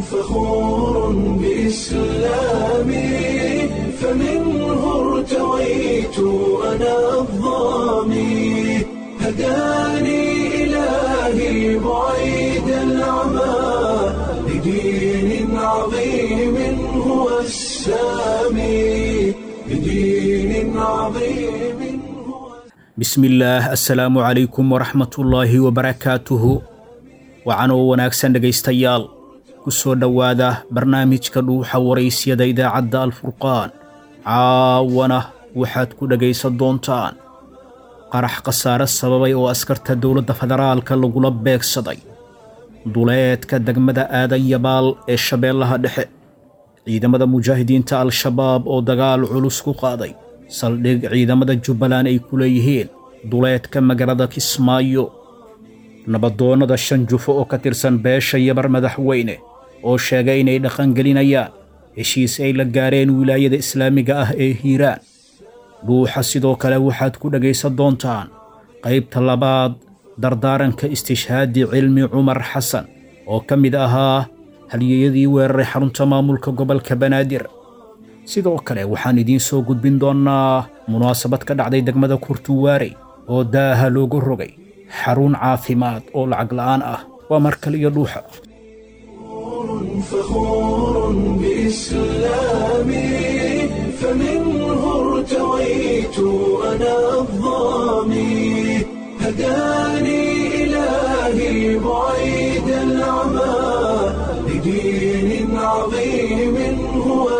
فخور بإسلامي فمنه ارتويت أنا الضامي هداني إلهي بعيد العمى لدين عظيم هو السامي لدين عظيم هو bismillaah assalaamu calaykum waraxmatullaahi wabarakaatuhu wacanoo wanaagsan dhegaystayaal ku soo dhowaada barnaamijka dhuuxa waraysyada idaacadda alfurqaan caawana waxaad ku dhegaysan doontaan qarax khasaare sababay oo askarta dowladda federaalka lagula beegsaday duleedka degmada aadan yabaal ee shabeellaha dhexe ciidamada mujaahidiinta al-shabaab oo dagaal culus ku qaaday saldhig ciidamada jubbaland ay ku leeyihiin duleedka magaalada kismaayo nabadoonnada shan jufo oo ka tirsan beesha yabar madaxweyne oo sheegay inay dhaqangelinayaan heshiis ay la gaareen wilaayada islaamiga ah ee hiiraan dhuuxa sidoo kale waxaad ku dhegaysan doontaan qaybta labaad dardaaranka istishhaadi cilmi cumar xasan oo ka mid ahaa halyeeyadii weeraray xarunta maamulka gobolka banaadir sidoo kale waxaan idiin soo gudbin doonnaa munaasabad ka dhacday degmada kurtuwaarey oo daaha loogu rogay xarun caafimaad oo lacag la'aan ah waa mar kale iyo dhuuxa فخور بإسلامي فمنه ارتويت أنا الضامي هداني إلهي بعيد العمى لدين عظيم هو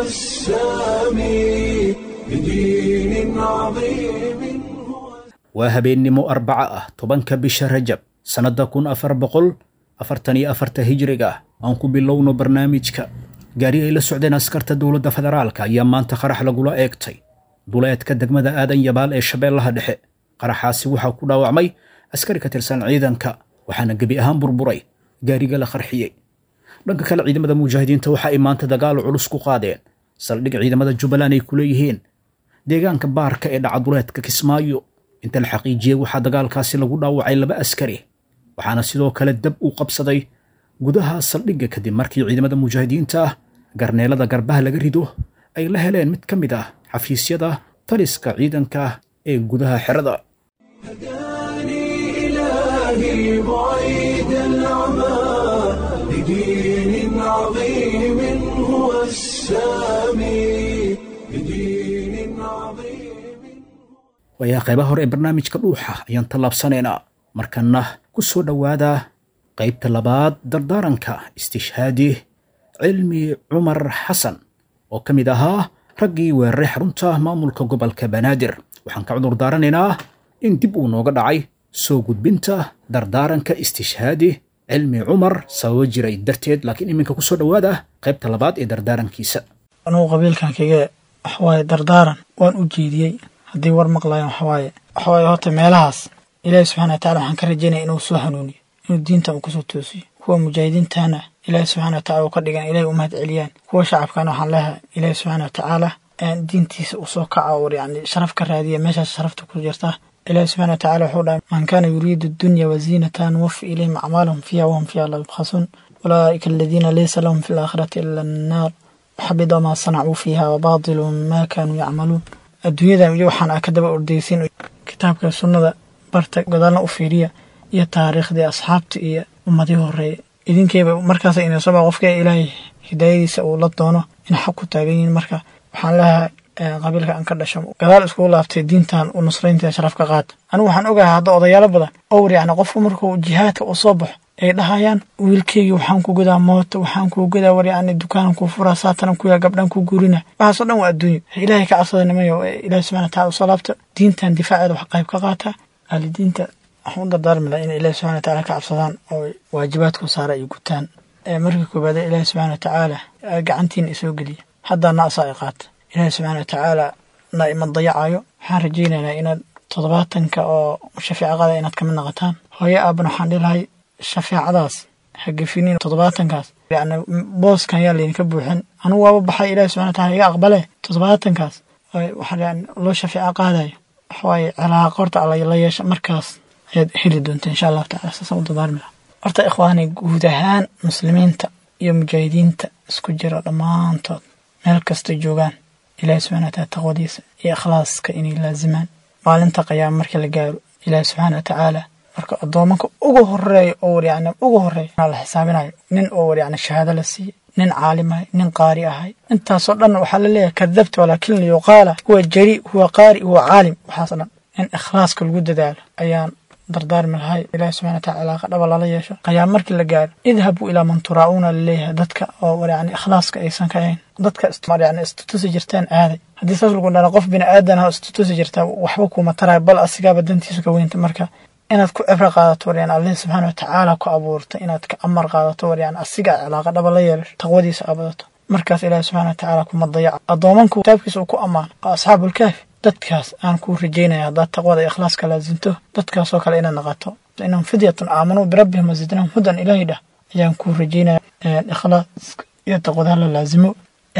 السامي لدين عظيم هو waa habeennimo arbaca ah tobanka bisha rajab sannadda kun afar boqol afartan iyo afarta hijriga ah aan ku bilowno barnaamijka gaari ay la socdeen askarta dowladda federaalka ayaa maanta qarax lagula eegtay duleedka degmada aadan yabaal ee shabeellaha dhexe qaraxaasi waxaa ku dhaawacmay askari ka tirsan ciidanka waxaana gebi ahaan burburay gaariga la qarxiyey dhanka kale ciidamada mujaahidiinta waxa ay maanta dagaal culus ku qaadeen saldhig ciidamada jubbaland ay ku leeyihiin deegaanka baarka ee dhaca duleedka kismaayo inta la xaqiijiyey waxaa dagaalkaasi lagu dhaawacay laba askari waxaana sidoo kale dab u qabsaday gudaha saldhigga kadib markii ciidamada mujaahidiinta ah garneelada garbaha laga rido ay la heleen mid ka mid ah xafiisyada taliska ciidanka ee gudaha xerada هداني إلهي بعيد العمى لدين عظيم هو السامي لدين عظيم waayaa qaybaha hore ee barnaamijka dhuuxa ayaan tallaabsanaynaa markanna ku soo dhowaada qaybta labaad dardaaranka istishhaadi cilmi cumar xasan oo ka mid ahaa raggii weeraray xarunta maamulka gobolka banaadir waxaan ka cudur daaranaynaa in dib uu nooga dhacay soo gudbinta dardaaranka istishhaadi cilmi cumar sababo jiray darteed laakiin iminka ku soo dhowaada qaybta labaad ee dardaarankiisa anugu qabiilkan kaga waxawaaye dardaaran waan u jeediyey haddii war maqlayan waxawaaye waxawaaye horta meelahaas ilaahi subxana wa tacala waxaan ka rajaynaya inuu soo hanuuniyo inuu diinta uu kusoo toosiyo kuwa mujaahidiintana ilaahi subxana wa tacala uu ka dhigan ilahi u mahad celiyaan kuwa shacabkana waxaan leehay ilaahi subxaana wa tacaala diintiisa uu soo kaca oo yani sharaf ka raadiya meeshaas sharafta ku jirta ilaahi subxana wa tacala wuxuu dhahay man kaana yuriidu dunya waziinata nuwafi ilayhim acmaalahum fiiha wahum fiiha la yubkhasuun ulaa'ika aladiina laysa lahum fi laakhirati ila annaar waxabida maa sanacuu fiiha wabaatilu maa kaanuu yacmaluun adduunyadan iyo waxaan aa ka daba ordeysin kitaabka sunnada barta gadaalna u fiiriya iyo taariikhdii asxaabta iyo ummadii horeeya idinkeyba markaas inasaba qofka ilaahay hidaayadiisa uu la doono in xaq ku taagan yihiin marka waxaan leeyahay qabiilka aan ka dhasho gadaal iskugu laabtay diintan u nusraynta sharaf ka qaata anigu waxaan ogahay hadda odayaalo badan owr yacni qofku markuu jihaadka uu soo baxo ay dhahayaan wiilkeygii waxaan ku gadaa mooto waxaan kuu gadaa war yacni dukaanan kuu furaa saatanan kuyaa gabdhan ku guurina waxaasoo dhan waa adduunyo ilaahay ka cabsada nimayo ilaahi subxana wa tacala usoo laabta diintan difaaceeda wax qayb ka qaata ahlidiinta waxaan u dardaarmi laha inay ilaahi subxana wa tacala ka cabsadaan oo waajibaadku saara ay gutaan markii koobaade ilaahi subxana wa tacaala gacantiina isoo geliya haddaana asaa i qaata ilaahi subxaana wa tacaala na ima dayacayo waxaan rajaynaynaa inaad toddobaatanka oo shafeecaqada inaad kamid naqataan hooyo aabana waxaan dhilahay shafeecadaas hagafinin toddobaatankaas yani booskan yaa laydinka buuxin anugu waaba baxay ilahi subxana wataala iga aqbale toddobaatankaas waxaa yani loo shafeeco qaadayo waxawaaye cilaaqa horta alla la yeesha markaas ayaad heli doonta insha allahu tacala saasaan u dardaarmi laha horta ikhwaani guud ahaan muslimiinta iyo mujaahidiinta isku jira dhammaantood meel kasta joogaan ilaahi subxana wa taala taqwadiisa iyo ikhlaaska inay laazimaan maalinta qiyaama markii la gaaro ilaahi subxaana wa tacaala marka addoomanka ugu horeeya oo war yacni ugu horeeya la xisaabinayo nin oo war yacni shahaado la siiyey nin caalim ahay nin qaari ahay intaasoo dhan waxaa la leeyahay kadabta walaakin liyuqaala huwa jari huwa qaari huwa caalim waxaas dhan in ikhlaaska lagu dadaalo ayaan dardaarmi lahay ilahi subxana wa taala cilaaqa dhaba lala yeesho qiyaam markii la gaaro idhabuu ilaa man turaa'uuna laleeyahay dadka oo war yacni ikhlaaska aysan ka ahayn dadka yani istutusi jirtaan aaday haddii saas lagu dhana qof bini aadan ah istutusi jirtaa waxba kuuma taraayo bal asigaaba dantiisu ka weynta marka inaad ku cibro qaadato war yani allah subxaana wa tacaala ku abuurta inaad ka amar qaadato war yani asiga cilaaqa dhaba la yeelasho taqwadiisa abadato markaas ilaahi subxana wa tacaala kuma dayaca addoomanku kitaabkiisa uu ku ammaano oo asxaabulkaafi dadkaas aan kuu rajaynaya haddaad taqwada ikhlaaska laasinto dadkaasoo kale inaad naqato inahum fidyatun aamanuu birabbihim wasidnahum hudan ilaahi dhah ayaan kuu rajaynaya ikhlaaska iyo taqwada hala laazimo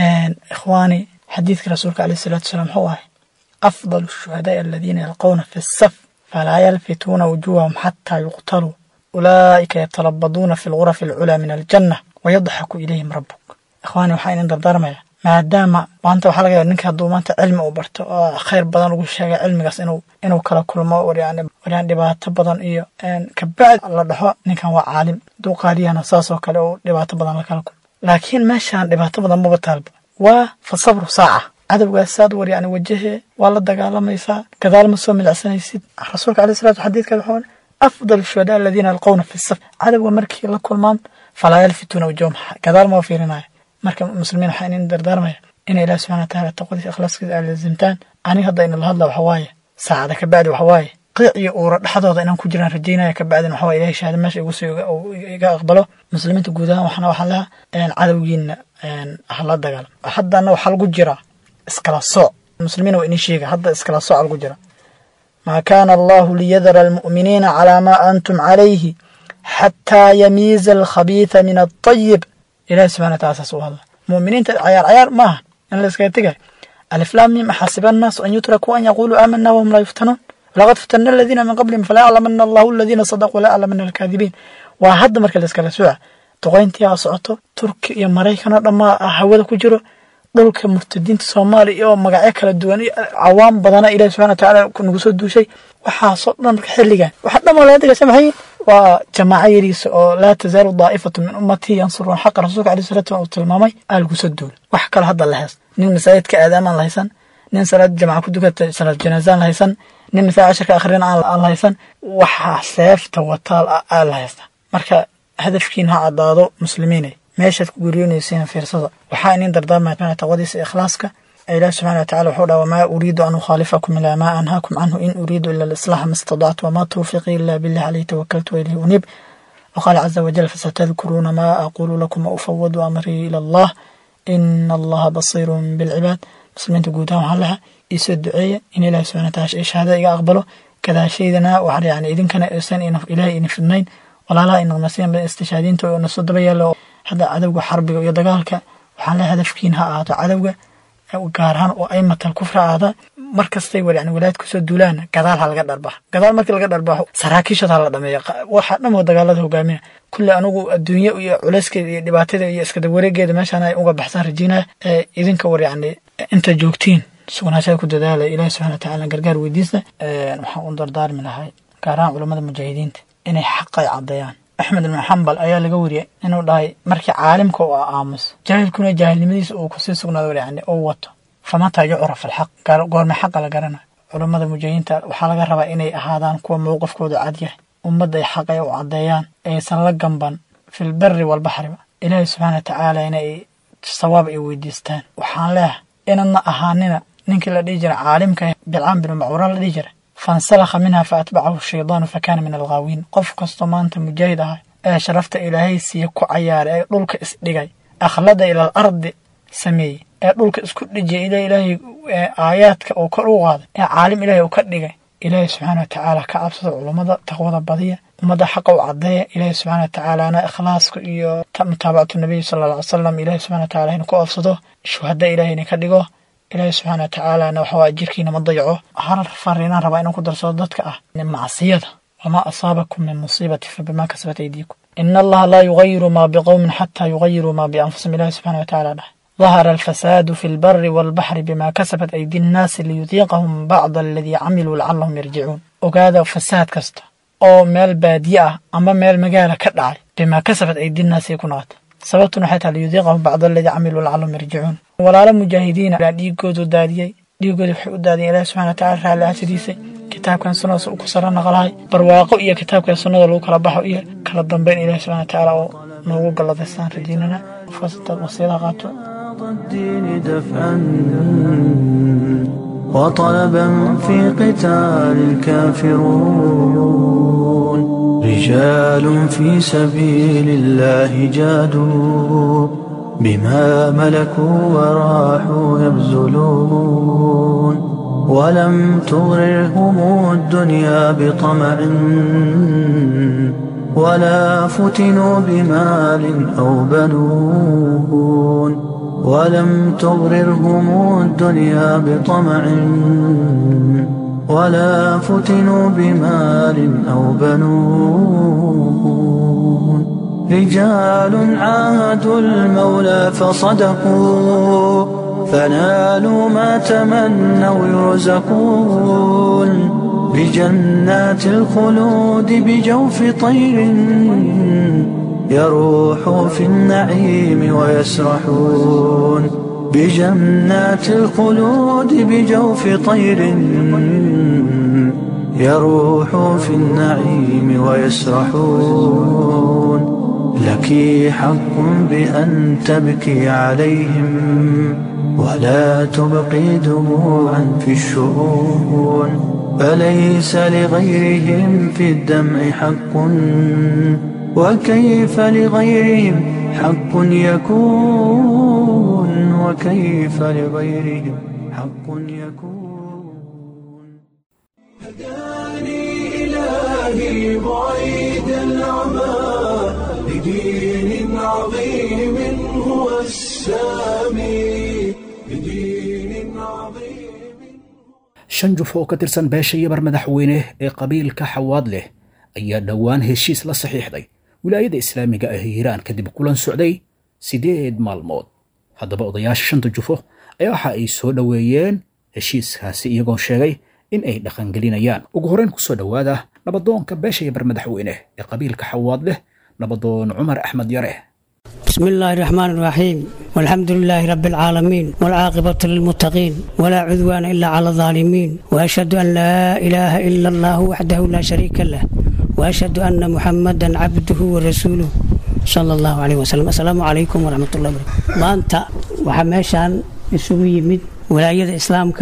ikhwaani xadiidka rasuulka alayh salatu wasalaam wuxuu ahay afdal shuhadaai aladiina yalqawna fi saf falaa yalfituuna wujuuhahum xataa yuqtaluu ulaa'ika yatalabaduuna fi lgurafi alculaa min aljanna wayadxaku ilayhim rabbuk ikhwaani waxaa idin dardaarmaya maadaama maanta waxaa laga yaaba ninka hadduu maanta cilmi uu barto oo khayr badan ugu sheegay cilmigaas inuu inuu kala kulmo waryani waryani dhibaato badan iyo kabacd la dhaxo ninkan waa caalim hadduu qaariyana saasoo kale uu dhibaato badan la kala kulmo laakiin meeshaan dhibaato badan maba taalba waa fa sabru saaca cadowgaas saad war yani wajahee waa la dagaalamaysaa gadaal ma soo milacsanaysid rasuulka alayh salatu xadiidka wuxuu afdal shuhadaa aladiina yalqawna fi saf cadowga markii la kulmaan falaa yalfituuna wajahum gadaal ma fiirinaya marka muslimiin waxaa inin dardaarmaya ina ilahi subxana wataala taqwadiisa ikhlaaskiisa aad lazimtaan aniga hadda ina la hadla waxa waaye saacada ka bacdi waxa waaye qiic iyo uura dhexdooda inaan ku jiraan rajaynaya ka bacdin waxa waye ilahi shahaada meesha igu soo iga aqbalo muslimiinta guud ahaan waxna waxaan lahaa cadowgiina hala dagaalam haddana waxaa lagu jiraa iskala sooc muslimiin waa inii sheega hadda iskala sooc lagu jira maa kaana allahu liyadara almu'miniina calaa maa antum calayhi xataa yamiiza alkhabiitha min altayib ilahi subxana wa taala saas u hadla mu'miniinta cayaar cayaar maaha in la iskaga tegayo aliflaam mim axasiba annaasu an yutrakuu an yaquluu aamana wahum laa yuftanuun walaqad fatana aladiina min qablihim falaa yaclamana allahu aladiina sadaquu walaa yaclamana alkaadibiin waa hadda marka la iskala sooca duqayntii aa socoto turki iyo maraykan oo dhammaa hawada ku jiro dhulka murtadiinta soomaaliya oo magacyo kala duwan iyo cawaam badana ilahi subxana wa tacaala nagu soo duushay waxaasoo dhan marka xilligan waxa dhan oo laga degaysa maxay waa jamaaco yariisa oo laa tazaalu daa'ifatu min ummatii yansuruun xaqa rasuulka alai salatu uu tilmaamay aa lagu soo duula wax kale hadda la hees nin masaajidka aadaamaan la haysan nin salaad jamaca ku dukata salaad janaasaan la haysan nin masaajid casharka akhrin aan la haysan waxaa seefta wataal aa la haysta marka hadafkiin ha caddaado muslimiinay meeshaad ku guryoonaysiin fiirsada waxaa inin dardaarmaya taqwadiisa ikhlaaska ilaah subxana watacala wuxuu dhaha wamaa uriidu an ukhaalifakum ilaa maa anhaakum canhu in uriidu ila alislaaxa ma istadactu wamaa tawfiiqii ila billah calayhi tawakaltu wa ilayhi unib waqaala caza wajal fasatadkuruuna maa aquulu lakum wa ufawadu amrii ila allah ina allaha basiirun bilcibaad muslimiinta guud ahaan waxaa laha iisoo duceeya in ilahi subxana wataala shahaada iga aqbalo gadaashaydana waxaa yani idinkana aysan ilaahay idin fidnayn walaalaha inaqnasiyan istishaadiinta oo nasoo daba yaalo hadda cadowga xarbiga iyo dagaalka waxaan leehay hadafkiin ha ahaato cadowga gaar ahaan oo aymatal kufra aada mar kastay war yani walaayad kusoo duulaan gadaal ha laga dharbaa gadaal markii laga dharbaaxo saraakiishad ha la dhameeya waxaa dhan oo dagaalada hogaamina kulli anugu adduunye iyo culeyskeeda iyo dhibaatada iyo iskada wareegeeda meeshaan ay uga baxsaan rajiinaya idinka war yani inta joogtiin sugnaashada ku dadaala ilaahi subxana wa tacaala gargaar weydiista waxaan u dardaarmi lahay gaar ahaan culammada mujaahidiinta inay xaqay caddeeyaan axmed ibn xambal ayaa laga wariyay inuu dhahay markii caalimka uu aamuso jaahilkuna jaahilnimadiisa uu kusii sugnaado yani uu wato famataa yucraf alxaq goorme xaqa la garanayo culammada mujaahidiinta waxaa laga rabaa inay ahaadaan kuwa mowqifkooda cad yahay ummadda ay xaqay u caddeeyaan aysan la gamban filberi walbaxriba ilaahi subxaana wa tacaala inay sawaab ay weydiistaan waxaan leehay inadna ahaanina ninkii la dhihi jira caalimka bilcaan binu macwuran la dhihi jira fansalakha minha fa atbacahu shaydaanu fa kaana min alghaawiin qof kastoo maanta mujaahid ah ee sharafta ilaahay siiya ku cayaaray ee dhulka isdhigay akhlada ilal ardi sameeyey ee dhulka isku dhijiyay ila ilaahay aayaadka uu kor u qaaday ee caalim ilaahay uu ka dhigay ilaahay subxaana wa tacaala ka cabsada culummada taqwada badiya ummadda xaqa u caddeeya ilaahay subxana wa tacaalana ikhlaaska iyo mutaabacatu nabiy sala alla ly salam ilaahay subxana wa tacala inu ku oofsado shuhada ilaahay ina ka dhigo ilaahay subxaana wa tacaalana waxa waa jirkiina ma dayaco hal fariinaan rabaa inuu ku darsado dadka ah macsiyada wamaa asaabakum min musiibati fabimaa kasabat aydiikum ina allaha laa yugayiru maa biqowmin xataa yugayiruu maa bianfusihim ilahi subxana watacaala dhahay ظهر الفساد في البر والبحر بما كسبت أيدي الناس ليذيقهم بعض الذي عملوا لعلهم يرجعون ogaada fasaad kasta oo meel baadiye ah ama meel magaala ka dhacay bimaa kasabad aydinnaasay ku noqota sababtuna waxay tahay liyudiiqahum bacd aladii camiluu lacalahum yarjicuun walaalo mujaahidiina baa dhiigoodu daadiyey dhiigooda waxay u daadiyeen ilahi subxana wataala raalli aasadiisay kitaabkan sunnadaas uu ku sara naqlahay barwaaqo iyo kitaabkan sunnada lagu kala baxo iyo kala dambeyn ilahi subxana watacaala oo noogu galladaystaan rajiinana fasitaad wasiyada qaato الدين دفعا وطلبا في قتال الكافرون رجال في سبيل الله جادوا بما ملكوا وراحوا يبذلون ولم تغررهم الدنيا بطمع ولا فتنوا بمال أو بنون ولم تغررهم الدنيا بطمع ولا فتنوا بمال أو بنون رجال عاهدوا المولى فصدقوا فنالوا ما تمنوا يرزقون بجنات الخلود بجوف طير يروح في النعيم ويسرحون بجنات الخلود بجوف طير يروح في النعيم ويسرحون لك حق بأن تبكي عليهم ولا تبقي دموعا في الشؤون فليس لغيرهم في الدمع حق وكيف لغيرهم حق يكون وكيف لغيرهم حق يكون هداني إلهي بعيد العمى لدين عظيم هو السامي لدين عظيم shan juf oo ka tirsan beesha yabar madaxweyne ee qabiilka xawaad leh ayaa dhowaan heshiis la saxiixday wilaayada islaamiga ah hiiraan kadib kulan socday siddeed maalmood haddaba odayaasha shanta jufo ayaa waxa ay soo dhoweeyeen heshiiskaasi iyagoo sheegay in ay dhaqangelinayaan ugu horreyn ku soo dhowaada nabadoonka beesha yabar madaxweyne ee qabiilka xawaad leh nabadoon cumar axmed yare بسم الله الرحمن الرحيم والحمد لله رب العالمين والعاقبة للمتقين ولا عدوان إلا على الظالمين وأشهد أن لا إله إلا الله وحده لا شريك له وأشهد أن محمدا عبده ورسوله صلى الله عليه وسلم السلام عليكم ورحمة الله وبركاته maanta waxaa meeshaan isugu yimid walaayada islaamka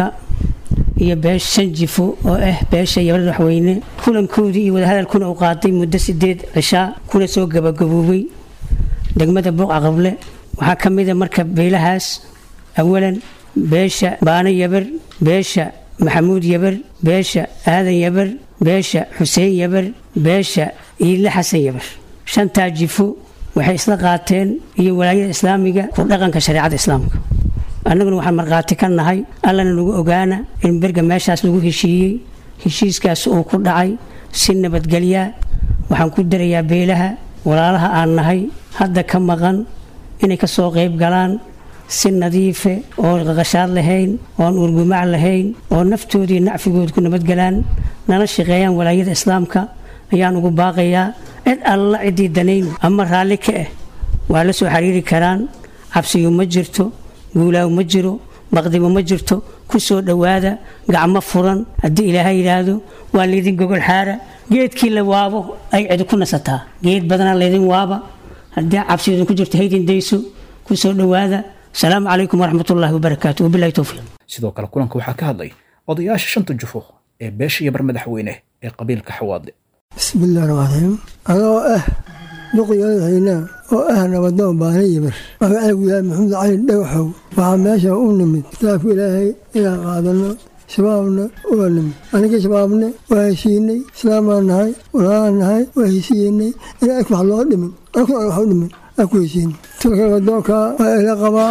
iyo beesha sanjifo oo ah beesha yabad waxweyne kulankoodii iyo wadahadalkuna uu qaatay muddo sideed cishaa kuna soo gabagaboobay degmada buuqa qable waxaa ka mida marka beelahaas awalan beesha baano yabar beesha maxamuud yabar beesha aadan yabar beesha xuseen yabar beesha iile xasan yabar shantaa jifo waxay isla qaateen iyo walaayada islaamiga ku dhaqanka shareecada islaamka annaguna waxaan markhaati ka nahay allana nagu ogaana in berga meeshaas lagu heshiiyey heshiiskaas uu ku dhacay si nabadgelyaa waxaan ku darayaa beelaha walaalaha aan nahay hadda ka maqan inay ka soo qayb galaan si nadiife oo qaqashaad lahayn oon urgumac lahayn oo naftoodii nacfigooda ku nabadgelaan nala shaqeeyaan walaayada islaamka ayaan ugu baaqayaa cid alla ciddii danayn ama raalli ka ah waa la soo xiriiri karaan cabsiyo ma jirto guulaaw ma jiro baqdibo ma jirto ku soo dhowaada gacmo furan haddii ilaahay yidhaahdo waa laydin gogol xaara geedkii la waabo ay cidi ku nasataa geed badanaa laydin waaba haddii cabsiyoodin ku jirto haydin dayso ku soo dhowaada asalaamu calaykum waraxmatullaahi wabarakaatu wabilahi towfiiq sidoo kale kulanka waxaa ka hadlay odayaasha shanta jufo ee beesha yabar madaxweyne ee qabiilka xawaadle بسم الله الرحمن الرحيم أنا أه لقيا هنا وأهنا ودون باني يبر magacaygu yahay maxamed cali dhagaxow waxaa meesha u nimid kitaabka ilaahay inaan qaadano shabaabna uga nimid anigii shabaabne waa heshiinay islaamaan nahay walaalaan nahay waa heshiiyenay in ak wax loo dhimin akun aan wax u dhimin aan ku heshiinay tulka wadoonka waa ila qabaa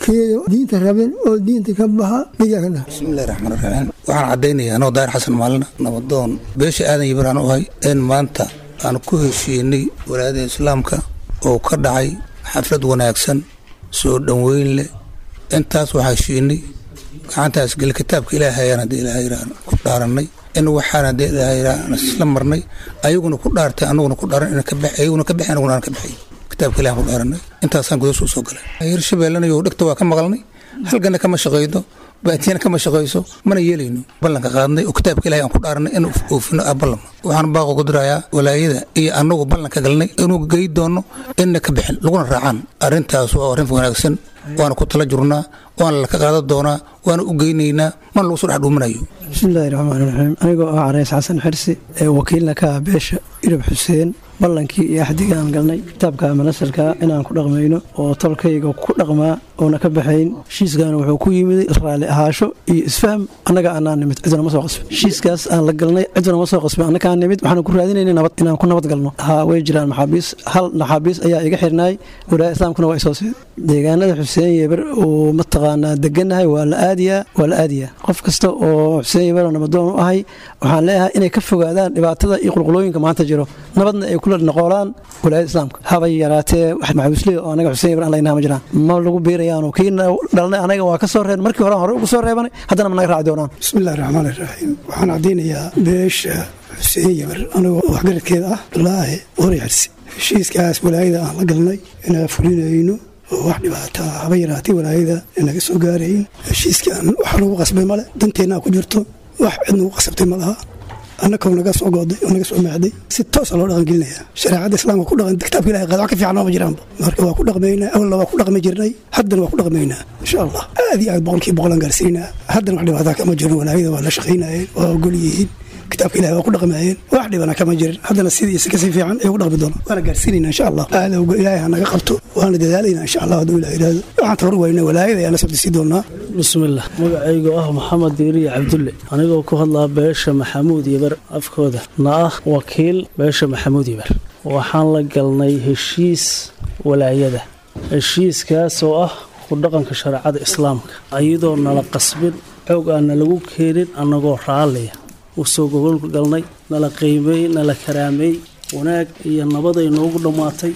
keeyo diinta rabin oo diinta ka baxa miyaa ka dhaha bismillahi raxmaan raxiim waxaan caddaynayaa anoo daahir xasan maalina nabadoon beesha aadan yibiraan u ahay in maanta aan ku heshiinay walaayada islaamka oo ka dhacay xaflad wanaagsan soo dhoweyn leh intaas waxaa heshiinay gacantaas geli kitaabka ilaahay ayaan haddii ilaahay yidhaah ku dhaarannay in waxaan haddii ilaahay yidhaah aan isla marnay ayaguna ku dhaartay anaguna ku dhaaran ina ka baxay ayaguna ka baxay anaguna aan ka baxay kitaabka ilaah ku dhaaranay intaasaan gudasuu soo galay hirshabeellanayo dhegta waa ka maqalnay halgana kama shaqaydo baatiyana kama shaqayso mana yeelayno ballanka qaadnay oo kitaabka ilahay aan ku dhaaranay in oofino ah ballama waxaan baaqo ku dirayaa walaayada iyo annagu ballanka galnay inuu gey doono inna ka bixin laguna raacaan arrintaas waa arrin wanaagsan waana ku tala jurnaa waana laka qaadan doonaa waana u geynaynaa mana lagu soo dhex dhuuminayo bismillaahi raxmaani raxiim anigoo ah carays xasan xirsi ee wakiilna ka ah beesha irab xuseen ballankii iyo axdiga aan galnay kitaabka manasarka inaan ku dhaqmayno oo tolkayga ku dhaqmaa oona ka baxayn heshiiskaana wuxuu ku yimid raalli ahaasho iyo isfaham annaga aanaa nimid cidna ma soo qasbin heshiiskaas aan la galnay cidna ma soo qasbin annagaa nimid waxaan ku raadinayna nabad inaan ku nabad galno haa way jiraan maxaabiis hal maxaabiis ayaa iga xirnaay walaaya islaamkuna waa isoo siid deegaanada xuseen yeber oo mataqaanaa deganahay waa la aadiyaa waa la aadiyaa qof kasta oo xuseen yeber oo nabadoon u ahay waxaan leeyahay inay ka fogaadaan dhibaatada iyo qulqulooyinka maanta jiro nabadna ay kula noqolaan walaayada islaamka habay yaraatee wax maxaabiisley oo anaga xuseen yeber aan laynaa ma jiraan ma lagu biirayaano kii dhalnay anaga waa ka soo reeb markii hore hore ugu soo reebanay haddana ma naga raaci doonaan bismillahi raxmaan iraxiim waxaan caddaynayaa beesha xuseen yeber anigoo waxgaradkeeda ah laahe hore xirsi heshiiskaas walaayada aan la galnay inaan fulinayno oo wax dhibaata haba yaraatay walaayada inaga soo gaarayn heshiiskaan wax lagu qasbay male danteennaa ku jirto wax cid nagu qasabtay ma laha annakoo naga soo gooday oo naga soo maacday si toosa loo dhaqangelinaya shareecadda islaamka ku dhaqan kitaabka ilahay qaad wax ka fiican nooma jiraanba marka waa ku dhaqmaynaa awalna waa ku dhaqmi jirnay haddana waa ku dhaqmaynaa insha allah aad iyo aad boqolkiiba boqolaan gaarsiinaa haddana wax dhibaataa kama jirin walaayada waa la shaqaynayeen waa ogol yihiin kitaabka ilahi waa ku dhaqmayeen wax dhibana kama jirin haddana sidii si kasii fiican ay ugu dhaqmi doonaan waana gaarsiinayna insha allah aada ogo ilaahay ha naga qabto waana dadaalayna insha allah hadduu ilah yidhaahdo waxaan tabar wayna walaayada ayaana sabtisii doonaa bismillaah magacaygu ah maxamed diiriya cabdulle anigoo ku hadlaa beesha maxamuud yeber afkooda na ah wakiil beesha maxamuud yeber waxaan la galnay heshiis walaayada heshiiskaas oo ah ku dhaqanka shareecada islaamka ayadoo nala qasbin xoog aana lagu keenin annagoo raalliya usoo gogolka galnay nala qiimey nala karaameey wanaag iyo nabaday noogu dhammaatay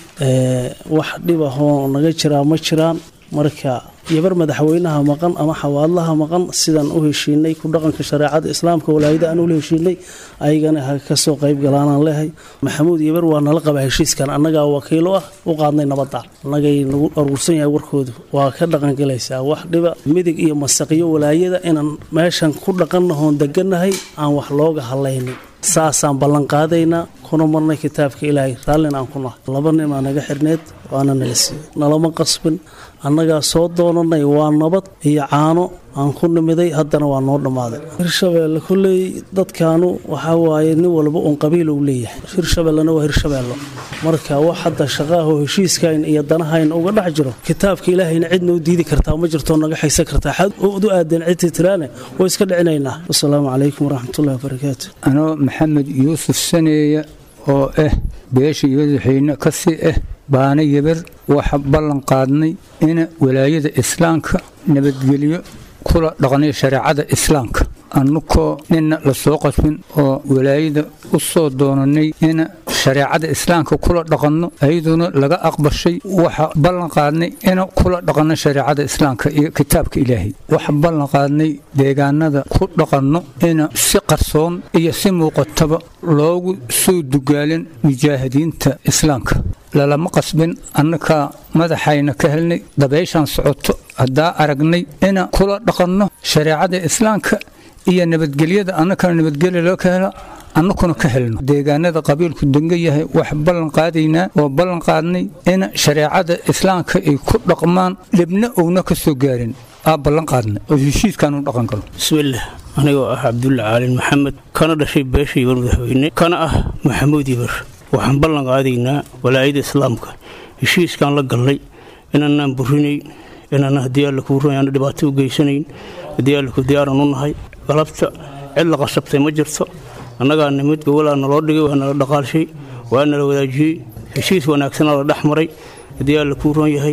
wax dhib ahoo naga jiraa ma jiraan marka yabar madaxweynaha maqan ama xawaadlaha maqan sidaan u heshiinay ku dhaqanka shareecada islaamka walaayada aan ula heshiinay ayagana ha kasoo qayb galaanaan leehay maxamuud yabar waa nala qaba heshiiskan annagaa wakiilo ah u qaadnay nabadda annagay nagu aruursan yahay warkoodu waa ka dhaqangelaysaa wax dhiba midig iyo masaqiyo walaayada inaan meeshan ku dhaqannahoon deganahay aan wax looga hadlaynin saasaan ballanqaadaynaa kuna marnay kitaabka ilaahay raallina aan ku nahay laba nin aa naga xirneed waana nala siiyey nalama qasbin annagaa soo doonanay waa nabad iyo caano aan ku nimiday haddana waa noo dhammaaday hirshabeelle kolley dadkaanu waxaa waaye nin walba uun qabiil uu leeyahay hirshabeellena waa hirshabeello marka wax hadda shaqaahoo heshiiskayn iyo danahayn uga dhex jiro kitaabka ilaahayna cid noo diidi kartaa ma jirtoo naga xaysan kartaa xad u aadeen cidtii tiraane way iska dhicinaynaa wasalaamu calaykum waraxmatullahi wabarakaatu anoo maxamed yuusuf saneeya oo ah beesha yodaxeyne ka sii ah baana yeber waxa ballan qaadnay in walaayada islaamka nabadgelyo kula dhaqnay shareecada islaamka annukoo nina la soo qasbin oo walaayada u soo doonanay in shareecada islaamka kula dhaqanno ayaduna laga aqbashay waxa ballan qaadnay in kula dhaqanno shareecada islaamka iyo kitaabka ilaahay waxa ballan qaadnay deegaanada ku dhaqanno in si qarsoon iyo si muuqataba loogu soo dugaalin mujaahidiinta islaamka lalama qasbin annakaa madaxayna ka helnay dabayshaan socoto haddaa aragnay ina kula dhaqanno shareecada islaamka iyo nabadgelyada annakana nabadgelya loo ka hela annakuna ka helno deegaanada qabiilku denga yahay wax ballan qaadaynaa oo ballan qaadnay in shareecada islaamka ay ku dhaqmaan dhibna uuna ka soo gaarin aa ballan qaadnay oo heshiiskaanu dhaqan galo bismillaah anigoo ah cabdulle caalin maxamed kana dhashay beesha yibar madaxweyne kana ah maxamuud yibar waxaan ballan qaadaynaa walaayada islaamka heshiiskaan la galnay inaanaan burinayn inaana haddii alla kuu run aana dhibaato u geysanayn haddii allaku diyaaran u nahay galabta cid la qasabtay ma jirto annagaa nimid gowalaa naloo dhigay waa nala dhaqaalshay waa nala wadaajiyey heshiis wanaagsanaa la dhex maray haddii alla kuu ron yahay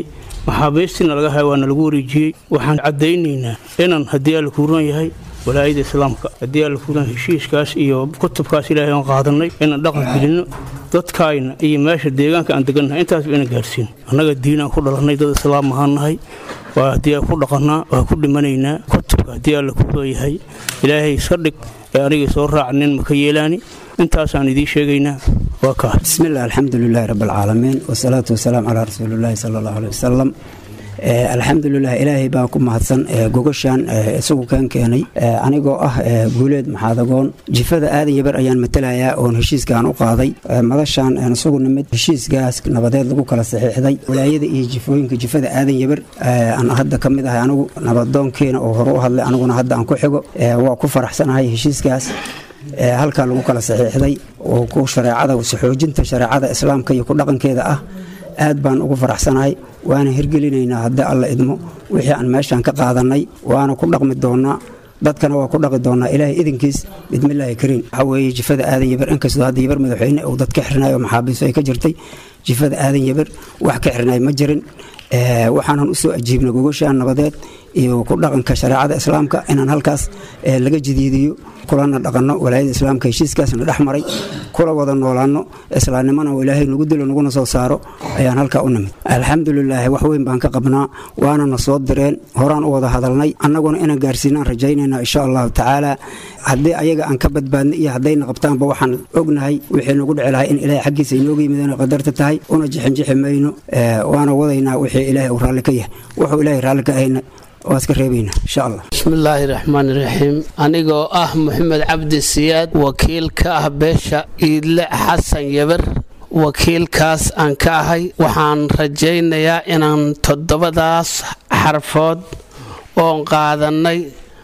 maxaabiistiina laga haya waana lagu wareejiyey waxaan caddaynaynaa inaan haddii alla kuuran yahay walaayada islaamka haddii alla kuuran heshiiskaas iyo kutubkaas ilaahay aan qaadanay inaan dhaqan gelinno dadkaayna iyo meesha deegaanka aan degannahay intaasba inaan gaarsiino annaga diinaan ku dhalannay dad islaam ahaan nahay waa haddii aan ku dhaqannaa waa ku dhimanaynaa kutubka haddii alla kuuran yahay ilaahay iska dhig ee aniga soo raacnin maka yeelaani intaasaan idiin sheegaynaa waa kaa بسم الله الحمد لله رب العالمين والصلاة والسلام على رسول الله صلى الله عليه وسلم Eh, alxamdulilah ilaahay baa ku mahadsan eh, gogoshaan eh, isagu kan keenay Eh, anigoo ah eh, guuleed maxaadagoon jifada aadan yabar ayaan matalayaa oon heshiiskaan u qaaday Eh, madashaan aan isagu nimid heshiiskaas nabadeed lagu kala saxiixday walaayada iyo jifooyinka jifada aadan yabar eh, aan hadda ka mid ahay anigu nabadoonkeena oo hore u hadlay aniguna hadda aan ku xigo Eh, waa ku faraxsanahay heshiiskaas ee halkaa lagu kala saxiixday oo ku shareecada xoojinta shareecada islaamka iyo ku dhaqankeeda ah aad baan ugu faraxsanahay waana hirgelinaynaa haddii alla idmo wixii aan meeshaan ka qaadanay waana ku dhaqmi doonaa dadkana waa ku dhaqi doonaa ilaahay idinkiis bidmillaahi kariim waxaa weeye jifada aadan yabar inkastoo hadda yabar madaxweyne uu dad ka xirinayo maxaabiiso ay ka jirtay jifada aadan yabar wax ka xirnay ma jirin Eh, waxaanan usoo ajiibnay gogoshaan nabadeed iyo ku dhaqanka shareecada islaamka inaan halkaas eh, laga jadiidiyo kulana dhaqanno walaayada islaamka heshiiskaasna dhex maray kula wada noolaano islaamnimana oo ilaahay nagu dilo naguna soo saaro ayaan halkaa u nimid alxamdulilaahi wax weyn baan ka qabnaa waana na soo direen horaan u wada hadalnay annaguna inaan gaarsiinaan rajaynayna insha allahu tacaala haddii ayaga aan ka badbaadnay iyo haddayna qabtaanba waxaan ognahay wixii nagu dhici lahay in ilaahay xaggiisa inooga yimid inay qadarta tahay una jixinjixi mayno Eh, waana wadaynaa wixii ilaahay uu raalli ka yahay wuxuu ilaahay raalli ka ahayna waa iska reebaynaa insha allah bismillaahi raxmaan raxiim anigoo ah maxamed cabdi siyaad wakiil ka ah beesha iidle xasan yabar wakiilkaas aan ka ahay waxaan rajaynayaa inaan toddobadaas xarfood oon qaadannay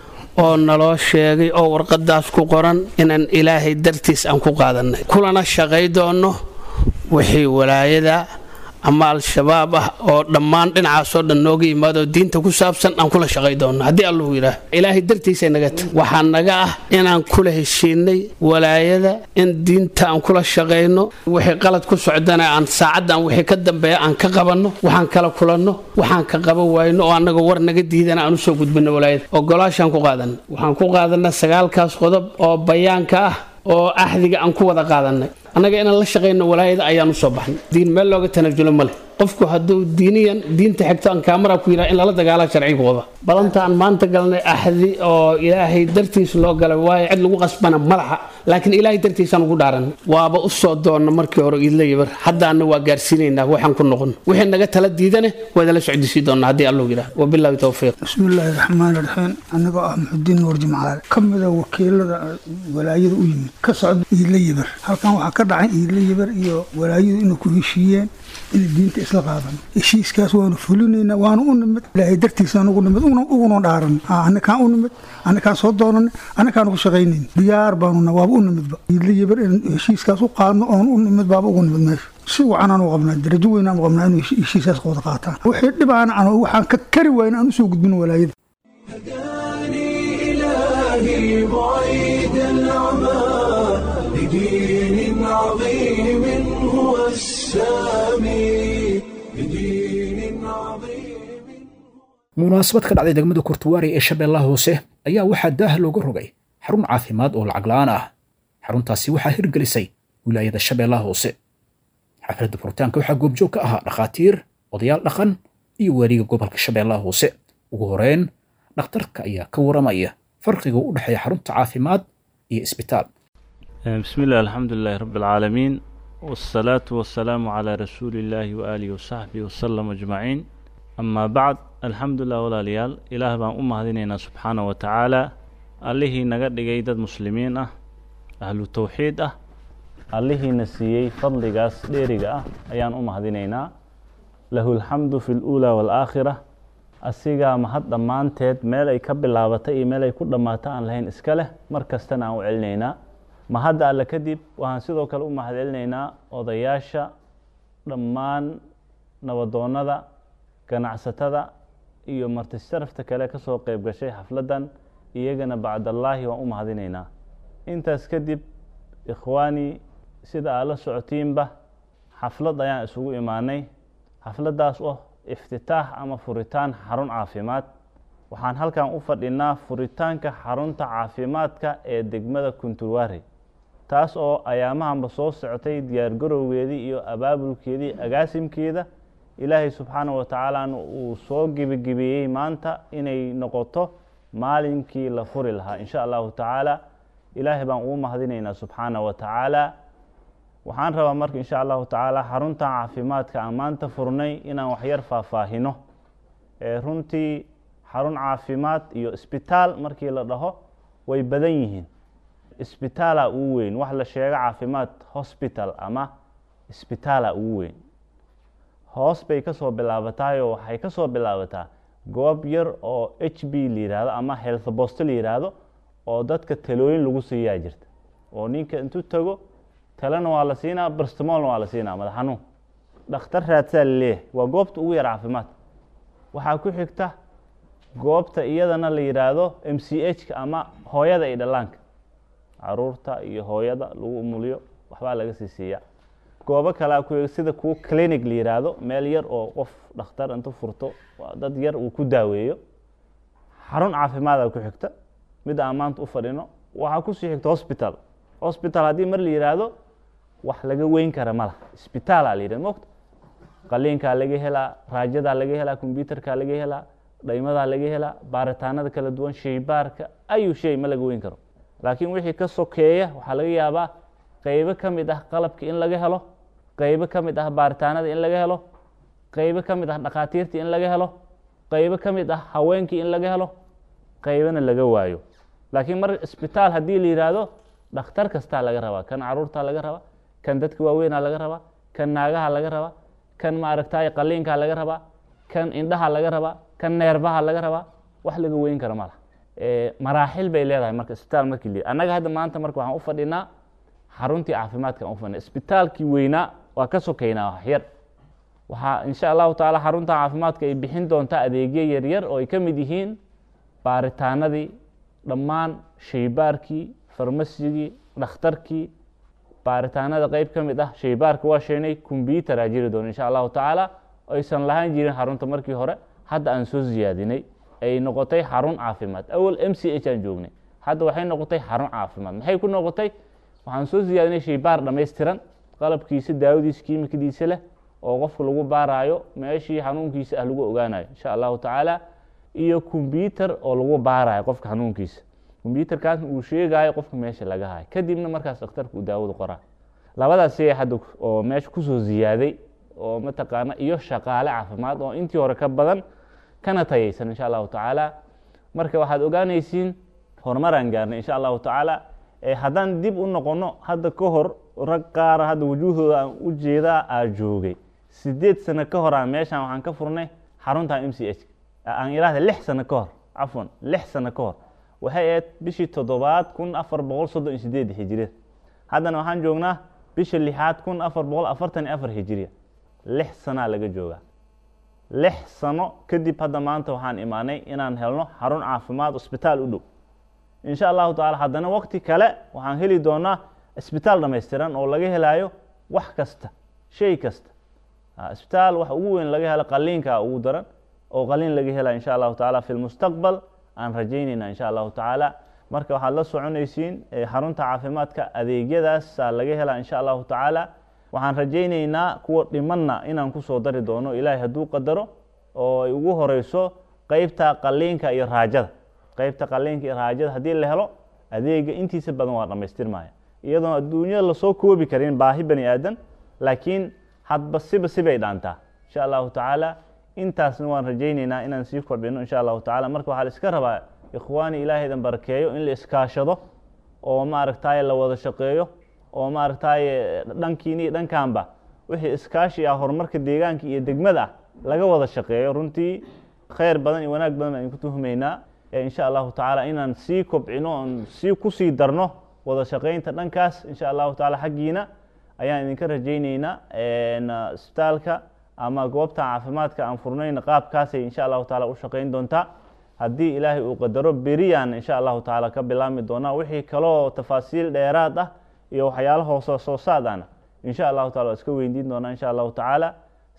oo naloo sheegay oo warqadaas ku qoran inaan ilaahay dartiis aan ku qaadannay kulana shaqay doonno wixii walaayada ama al-shabaab ah oo dhammaan dhinacaasoo dhan nooga yimaado diinta ku saabsan aan kula shaqay doonno haddii allahu yidhaah ilaahay dartiisa naga ta waxaa naga ah inaan kula heshiinay walaayada in diinta aan kula shaqayno wixii qalad ku socdana aan saacaddan wixii ka dambeeya aan ka qabanno waxaan kala kulanno waxaan ka qaban wayno oo annaga war naga diidana aan usoo gudbino walaayada ogolaashaan ku qaadanay waxaan ku qaadanay sagaalkaas qodob oo bayaanka ah oo axdiga aan ku wada qaadanay annaga inaan la shaqayno walaayada ayaan usoo baxnay diin meel looga tanajulo ma leh qofku hadduu diiniyan diinta xigto aan kaamara ku yidhaha in lala dagaala sharciga wada balanta aan maanta galnay axdi oo ilaahay dartiis loo galay waayo cid lagu qasbana malaha laakiin ilaahay dartiisaan ugu dhaaranay waaba u soo doonna markii hore iidla yabar haddaana waa gaarsiinaynaa waxaan ku noqon wixii naga tala diidane waadala socdisii doonnaa haddii allahu yidhaah wabilaahi towfiiq bismillaahi raxmaani raxiim anigoo ah muxudiin nuur jimcaale ka mida wakiilada walaayada u yimid ka socda iidla yabar halkan waxaa ka dhacay iidla yabar iyo walaayadu inay ku heshiiyeen inay diinta isla qaadan heshiiskaas waanu fulinaynaa waanu u nimid ilaahay dartiisaan ugu nimid uguna dhaaran anakaan u nimid anakaan soo doonanay anakaan ugu shaqaynayn diyaar baanuna waaba u nimidba iidla yabar in heshiiskaas u qaadno oon u nimid baaba ugu nimid meesha si wacanaan u qabnaa darajo weynaan u qabnaa inuu heshiiskaas wada qaataan wixii dhibaana aan waxaan ka kari wayn aan usoo gudbin walaayada إلهي بعيد العمى لدين عظيم هو السامي لدين عظيم munaasabad ka dhacday degmada kurtuwaari ee shabeellaha hoose ayaa waxaa daah looga rogay xarun caafimaad oo lacag la'aan ah xaruntaasi waxaa hirgelisay wilaayada shabeellaha hoose xafladda furitaanka waxaa goobjoog ka ahaa dhakhaatiir odayaal dhaqan iyo waaliga gobolka shabeellaha hoose ugu horeyn dhakhtarka ayaa ka waramaya farqiga u dhexeeya xarunta caafimaad iyo isbitaal بسم الله الحمد لله رب العالمين والصلاة والسلام على رسول الله وآله وصحبه وسلم أجمعين أما بعد الحمد لله ولا ليال إله بان أمة هذينينا سبحانه وتعالى الله نقد جيدة مسلمين أه أهل التوحيد أه الله نسيي فضل قاس ديري أه أيان أمة هذينينا له الحمد في الأولى والآخرة asigaa mahad dhammaanteed meel ay ka bilaabatay iyo meel ay ku dhammaato aan lahayn iska leh mar kastana aan u celinaynaa mahadda alle kadib waxaan sidoo kale u mahad celinaynaa odayaasha dhammaan nabadoonnada ganacsatada iyo martisharafta kale ka soo qeyb gashay xafladdan iyagana bacdallaahi waan u mahadinaynaa intaas kadib ikhwaanii sida aad la socotiinba xaflad ayaan isugu imaanay xafladdaas oo iftitaax ama furitaan xarun caafimaad waxaan halkan u fadhinaa furitaanka xarunta caafimaadka ee degmada kunturwaari taas oo ayaamahanba soo socotay diyaargarowgeedii iyo abaabulkeedii agaasimkeeda ilaahay subxaana wa tacaalana uu soo gebagebeeyey maanta inay noqoto maalinkii la furi lahaa in sha allahu tacaala ilaahay baan ugu mahadinaynaa subxaana wa tacaala waxaan rabaa marka in sha allahu tacaala xaruntan caafimaadka aan maanta furnay inaan waxyar faahfaahino runtii xarun caafimaad iyo isbitaal markii la dhaho way badan yihiin isbitaala ugu weyn wax la sheego caafimaad hosbital ama isbitaala ugu weyn hoos bay ka soo bilaabataayoo waxay ka soo bilaabataa goob yar oo h b la yihahdo ama health bost la yidhaahdo oo dadka talooyin lagu siiyaa jirta oo ninka intuu tago talena waa la siinaa barstamolna waa la siinaa madax xanuun dhakhtar raadsaa laleeyahay waa goobta ugu yar caafimaad waxaa ku xigta goobta iyadana la yidhaahdo m c h ka ama hooyada iyo dhallaanka caruurta iyo hooyada lagu umuliyo waxbaa laga sii siiyaa goobo kalea ku sida kuwa clinic la yidhaahdo meel yar oo qof dhakhtar intu furto dad yar uu ku daaweeyo xarun caafimaada ku xigta mid aan maanta u fadhino waxaa kusii xigta hosbital hosbital haddii mar la yidhaahdo wax laga weyn kara ma laha isbitaala la yidhahdo mogta qaliinkaa laga helaa raajadaa laga helaa combyuterkaa laga helaa dhaymadaa laga helaa baaritaanada kala duwan shaybaarka ayu shay ma laga weyn karo laakiin wixii ka sokeeya waxaa laga yaabaa qeybo ka mid ah qalabki in laga helo qeybo ka mid ah baaritaanada in laga helo qeybo ka mid ah dhakhaatiirtii in laga helo qeybo ka mid ah haweenkii in laga helo qeybana laga waayo laakiin mar isbitaal haddii la yidhaahdo dhakhtar kastaa laga rabaa kan caruurtaa laga rabaa kan dadka waaweynaa laga rabaa kan naagaha laga rabaa kan maaragtay qaliinkaa laga rabaa kan indhaha laga rabaa kan neerbaha laga rabaa wax laga weyn kara ma laha maraaxil bay leedahay marka isbitaal markii la annaga hadda maanta marka waxaan u fadhinaa xaruntii caafimaadka aan u fadhina isbitaalkii weynaa waa ka sokeynaa waxyar waxaa insha allahu tacaala xarunta caafimaadka ay bixin doontaa adeegyo yaryar oo ay ka mid yihiin baaritaanadii dhammaan shaybaarkii farmasigii dhakhtarkii baaritaanada qeyb ka mid ah shaybaarka waa sheynay combyuteraa jiri doona insha allahu tacaala aysan lahaan jirin xarunta markii hore hadda aan soo siyaadinay ay noqotay xarun caafimaad awal m c h aan joognay hadda waxay noqotay xarun caafimaad maxay ku noqotay waxaan soo siyaadinay shaybaar dhammaystiran qalabkiisa daawadiisa kiimikadiisa leh oo qofka lagu baaraayo meeshii xanuunkiisa ah lagu ogaanayo insha allahu tacaala iyo combyuter oo lagu baarayo qofka xanuunkiisa combyuterkaasna uu sheegayo qofka meesha laga hayo kadibna markaas dhakhtarka uu daawada qoraa labadaas shay hadda oo meesha kusoo ziyaaday oo mataqaana iyo shaqaale caafimaad oo intii hore ka badan kana tayaysan insha allahu tacaala marka waxaad ogaanaysiin horumaraan gaarnay insha allahu tacaala haddaan dib u noqono hadda ka hor rag qaara hadda wujuuhdooda aan u jeedaa aa joogay sideed sano ka hor aan meeshaan waxaan ka furnay xaruntan m c h aan idhaahda lix sano ka hor cafwan lix sano ka hor waxay ahayd bishii toddobaad kun afar boqol soddon iyo sideed hijiriya haddana waxaan joognaa bisha lixaad kun afar boqol afartan iyo afar hijiriya lix sanaa laga joogaa lix sano kadib hadda maanta waxaan imaanay inaan helno xarun caafimaad isbitaal u dhow insha allahu tacala haddana waqti kale waxaan heli doonaa isbitaal dhammaystiran oo laga helaayo wax kasta shay kasta isbitaal wax ugu weyn laga helo qaliinka ugu daran oo qaliin laga helaya insha allahu tacaala fi lmustaqbal aan rajaynayna insha allahu tacaala marka waxaad la soconaysiin xarunta caafimaadka adeegyadaasaa laga helaa insha allahu tacaala waxaan rajaynaynaa kuwa dhimanna inaan kusoo dari doono ilaahay hadduu qadaro oo ay ugu horeyso qeybta qaliinka iyo raajada qeybta qaliinka iyo raajada haddii la helo adeega intiisa badan waa dhammaystirmaya iyadoon adduunyada lasoo koobi karin baahi bani aadan laakiin hadba siba sibay dhaantaa insha allahu tacaala intaasna waan rajaynaynaa inaan sii kordhino insha allahu tacala marka waxaa la iska rabaa ikhwaani ilaahaydan barakeeyo in la iskaashado oo maaragtaye la wada shaqeeyo oo maaragtaye dhankiini iyo dhankanba wixii iskaashi ah horumarka deegaanka iyo degmada ah laga wada shaqeeyo runtii khayr badan iyo wanaag badan baan idinku tuhmaynaa insha allahu tacaala inaan sii kobcino oon sii kusii darno wada shaqeynta dhankaas insha allahu tacaala xaggiina ayaan idinka rajayneynaa isbitaalka ama goobta caafimaadka aan furnayna qaabkaasay insha allahu taala u shaqeyn doontaa haddii ilaahay uu qadaro beriyaan insha allahu tacaala ka bilaabmi doonaa wixii kaloo tafaasiil dheeraad ah iyo waxyaala hoose soo saad ana insha allahu taala waa iska weydiin doonaa insha allahu tacaala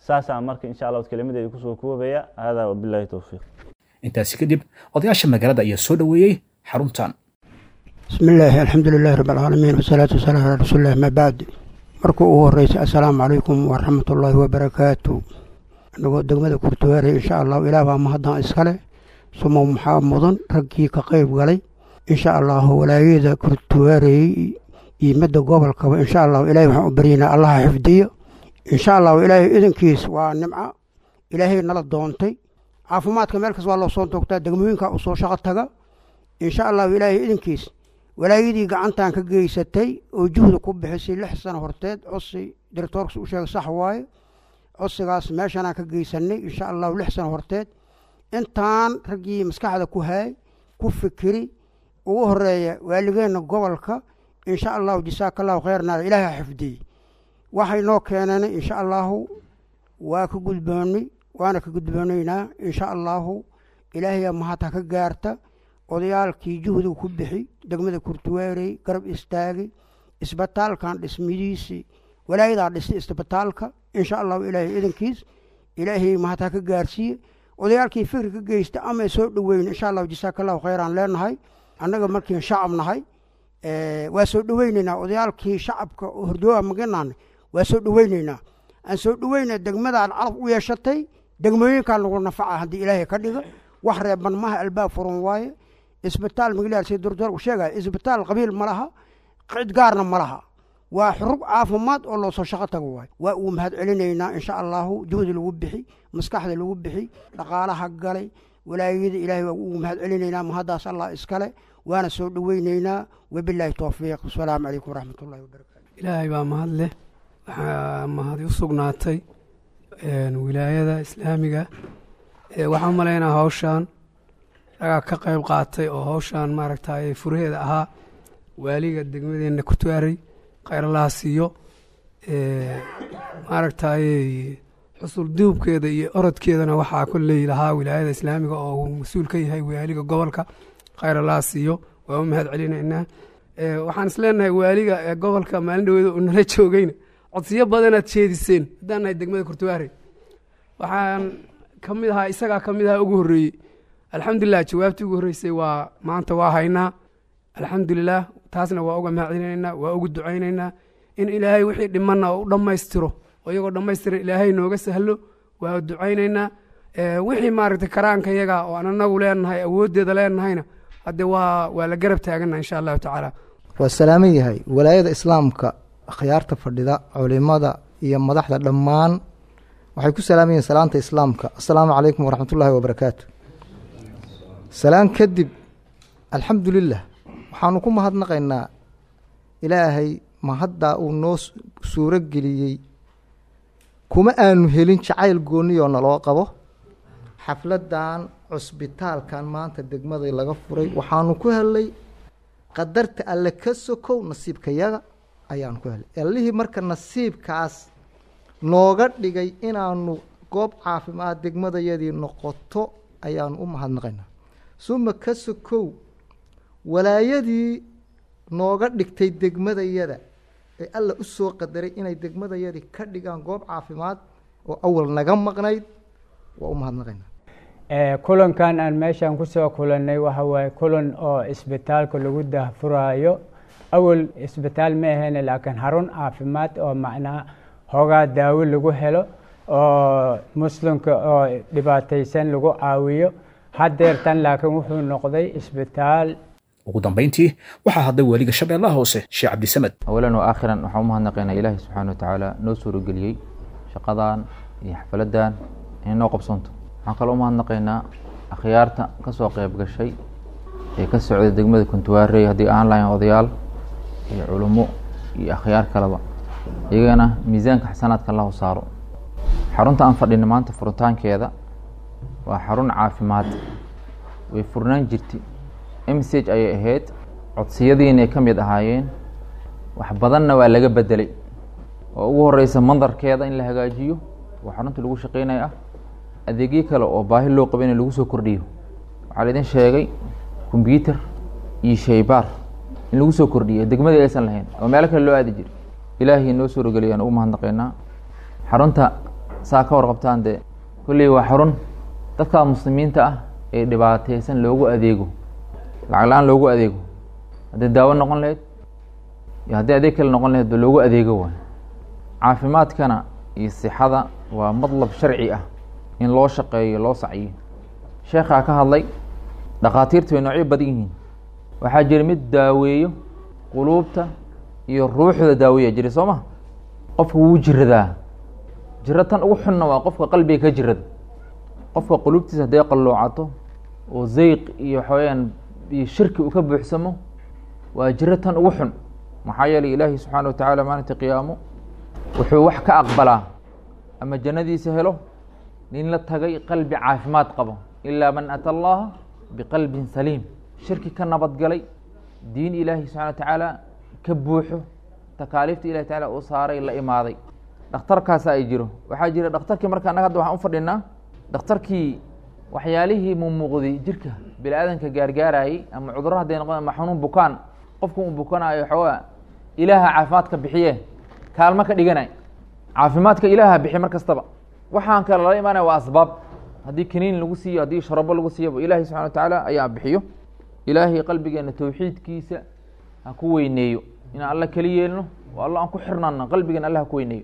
saasaan marka insha allah kelimadeeda kusoo koobaya hada wabillahi towfiiq intaasi kadib odayaasha magaalada ayaa soo dhoweeyey xaruntan بسم الله الحمد لله رب العالمين والصلاة والسلام على رسول الله ما بعد marka ugu horeysa assalaamu calaykum waraxmat ullaahi wabarakaatu anagoo degmada kurtuwaare insha allahu ilaah baa mahaddan iskale sumow maxaa mudan raggii ka qayb galay insha allahu walaayada kurtuwaarey iyo midda gobolkaba insha allahu ilaahay waxaan u baryaynaa allaha xifdiyo insha allahu ilaahay idankiis waa nimco ilaahay nala doontay caafimaadka meel kas waa loo soo toogtaa degmooyinka u soo shaqo taga insha allahu ilaahay idankiis walaayadii gacantan ka geysatay oo juhda ku bixisay lix sano horteed cosi directoorkas u sheegay sax waaye codsigaas meeshanaan ka geysanay insha allahu lix sano horteed intaan raggii maskaxda ku haay ku fikiri ugu horeeya waaligeenna gobolka insha allahu jasaaka allahu khayrna ilaahay ha xifdiyey waxay noo keeneen insha allahu waa ka gudboonay waana ka gudboonaynaa insha allahu ilaahayaa mahad ha ka gaarta odayaalkii juhdiga ku bixi degmada kurtuweerey garab istaagay isbitaalkan dhismidiisii walaayadaa dhistay isbitaalka insha allahu ilaahay idankiis ilaahay mahad ha ka gaarsiiye odayaalkii fikri ka geysta ama soo dhoweyn insha allahu jasaaka allahu khayraan leenahay annaga markiin shacab nahay waa soo dhoweyneynaa odayaalkii shacabka oo hordooa maganaana waa soo dhoweyneynaa aan soo dhoweyna degmadaan carab u yeeshatay degmooyinkaan lagu nafaca haddii ilaahay ka dhiga wax reeban maha albaab furan waaye isbitaal magalaar si durdur sheegaya isbitaal qabiil ma laha cid gaarna ma laha waa xurub caafimaad oo loo soo shaqo tago waay waa uu mahad celinaynaa insha allahu juhdi lagu bixi maskaxda lagu bixi dhaqaalaha galay walaayada ilaahay waa ugu mahad celinaynaa mahaddaas allah iskale waana soo dhoweyneynaa wabilaahi towfiiq asalaamu calaykum waraxmat ullahi wabarakatu ilaahay baa mahad leh waxaa mahadi u sugnaatay wilaayada islaamiga waxaan u malaynaa hawshaan ragaa ka qayb qaatay oo hawshaan maaragtay furaheeda ahaa waaliga degmadeenna kurtuaarey khayralaha siiyo maaragtay xusul duubkeeda iyo orodkeedana waxaa kolley lahaa wilaayada islaamiga oo uu mas-uul ka yahay waaliga gobolka khayralaha siiyo waa u mahad celinaynaa waxaan isleenahay waaliga gobolka maalin dhaweeda uu nala joogayna codsiyo badanaad jeediseen haddaan nahay degmada kurtuaarey waxaan ka mid ahaa isagaa ka mid ahaa ugu horreeyey alxamdulilah jawaabtii ugu horreysay waa maanta waa haynaa alxamdulilah taasna waa uga mahadcelinaynaa waa ugu ducaynaynaa in ilaahay wixii dhimanna oo u dhammaystiro oo iyagoo dhammaystiran ilaahay nooga sahlo waa ducaynaynaa wixii maaragtay karaanka yaga oo aan anagu leenahay awooddeeda leenahayna hadde waa waa la garab taagana insha allahu tacaala waa salaaman yahay walaayada islaamka akhyaarta fadhida culimada iyo madaxda dhammaan waxay ku salaaman yihiin salaanta islaamka assalaamu calaykum waraxmat ullaahi wabarakaatu salaan kadib alxamdulilah waxaanu ku mahadnaqaynaa ilaahay mahaddaa uu noo suuro geliyey kuma aanu helin jacayl goonniyoo naloo qabo xafladdan cusbitaalkan maanta degmadai laga furay waxaanu ku helnay qadarta alle ka sokow nasiibkayaga ayaanu ku helnay allihii marka nasiibkaas nooga dhigay inaanu goob caafimaad degmadayadii noqoto ayaanu u mahadnaqaynaa suma ka sokow walaayadii nooga dhigtay degmadayada ee alla u soo qadaray inay degmadayadii ka dhigaan goob caafimaad oo awal naga maqnayd waa u mahadnaqaynaa kulankan aan meeshaan kusoo kulannay waxa waaye kulan oo isbitaalka lagu dahfuraayo awal isbitaal ma ahayne laakiin xarun caafimaad oo macnaa hoogaa daawo lagu helo oo muslimka oo dhibaataysan lagu caawiyo haddeertan laakiin wuxuu noqday isbitaal ugu dambayntii waxaa hadlay weliga shabeellaha hoose sheekh cabdisamed awalan wa aakhiran waxaan u mahadnaqaynaa ilaahi subxaana wa tacaala noo suurageliyey shaqadan iyo xafaladan inay noo qabsoonto waxaan kaloo u mahadnaqaynaa akhyaarta ka soo qayb gashay ee ka socday degmada kuntuwaarey haddii aan lahayn odayaal iyo culummo iyo akhyaar kaleba iyagana miisaanka xasanaadka lahu saaro xarunta aan fadhina maanta furitaankeeda waa xarun caafimaad way furnaan jirtay msage ayay ahayd codsiyadiinay ka mid ahaayeen wax badanna waa laga bedelay oo ugu horeysa mandarkeeda in la hagaajiyo oo xarunta lagu shaqeynaya ah adeegyo kale oo baahi loo qaba in lagu soo kordhiyo waxaa laidin sheegay combyuter iyo shaybaar in lagu soo kordhiyo degmadii aysan lahayn oo meelo kale loo aadi jiray ilaahay noo suurogeliya aan ugu mahadnaqaynaa xarunta saa ka warqabtaan dee kolley waa xarun dadka muslimiinta ah ee dhibaateysan loogu adeego lacag la-aan loogu adeego haddii daawo noqon lahayd iyo haddii adeeg kale noqon lahayd ba loogu adeego waay caafimaadkana iyo sixada waa madlab sharci ah in loo shaqeeyo loo sacyo sheekhaa ka hadlay dhakhaatiirta way noocyo badan yihiin waxaa jira mid daaweeyo quluubta iyo ruuxda daaweeya jira soo ma qofka wuu jiradaa jiro tan ugu xunna waa qofka qalbiga ka jirada qofka quluubtiisa hadday qalloocato oo zeyq iyo waxaweyaan iyo shirki uu ka buuxsamo waa jiro tan ugu xun maxaa yeelay ilaahi subxaana wa tacaala maalinta qiyaamo wuxuu wax ka aqbalaa ama jannadiisa helo nin la tagay qalbi caafimaad qabo ilaa man ata allaha biqalbin saliim shirki ka nabadgalay diin ilaahi subxana wa tacaala ka buuxo takaaliifta ilahi tacala uu saaray la imaaday dhakhtarkaasa ay jiro waxaa jira dhakhtarkii marka annaga hadda waxaan u fadhinaa dhakhtarkii waxyaalihii mumuuqday jirka bini aadanka gaargaarayey ama cudurro hadday noqon ama xanuun bukaan qofku uu bukanaayo waxoogaa ilaaha caafimaadka bixiye kaalmo ka dhiganay caafimaadka ilaaha bixiy mar kastaba waxaan kale lala imaanaya waa asbaab haddii kaniin lagu siiyo haddii sharabo lagu siiyoba ilaahi subxana wa tacaala ayaa bixiyo ilaahay qalbigeena towxiidkiisa ha ku weyneeyo inaan alla keli yeelno oo alla aan ku xirnaano qalbigeena alla ha ku weyneeyo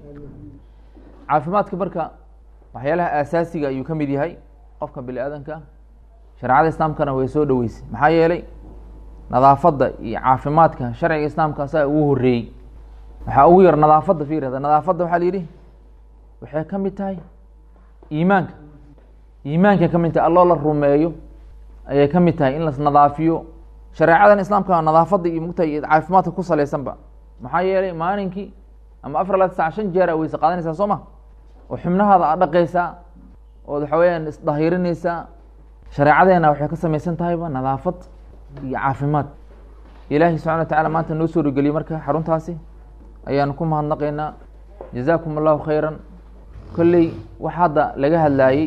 caafimaadka marka waxyaalaha aasaasiga ayuu ka mid yahay qofka bini aadanka shareecada islaamkana way soo dhoweysay maxaa yeelay nadaafadda iyo caafimaadka sharciga islaamka asaa ugu horeeyey waxaa ugu yar nadaafadda fiirada nadaafadda waxaa la yidhi waxay ka mid tahay iimaanka iimaankay ka mid tahay alloo la rumeeyo ayay ka mid tahay in las nadaafiyo shareecadan islaamka nadaafadda iyo mugtahay iyo caafimaadka ku salaysanba maxaa yeelay maalinkii ama afar la sac shan jeer a weyse qaadanaysaa soo ma oo xubnahaada aad dhaqaysaa ood waxa weyaan isdahirinaysaa shareecadeena waxay ka samaysan tahayba nadaafad iyo caafimaad ilaahi subxana wa tacala maanta noo soo rogeliyey marka xaruntaasi ayaanu ku mahadnaqaynaa jazaakum allahu khayran kolley wax hadda laga hadlaayey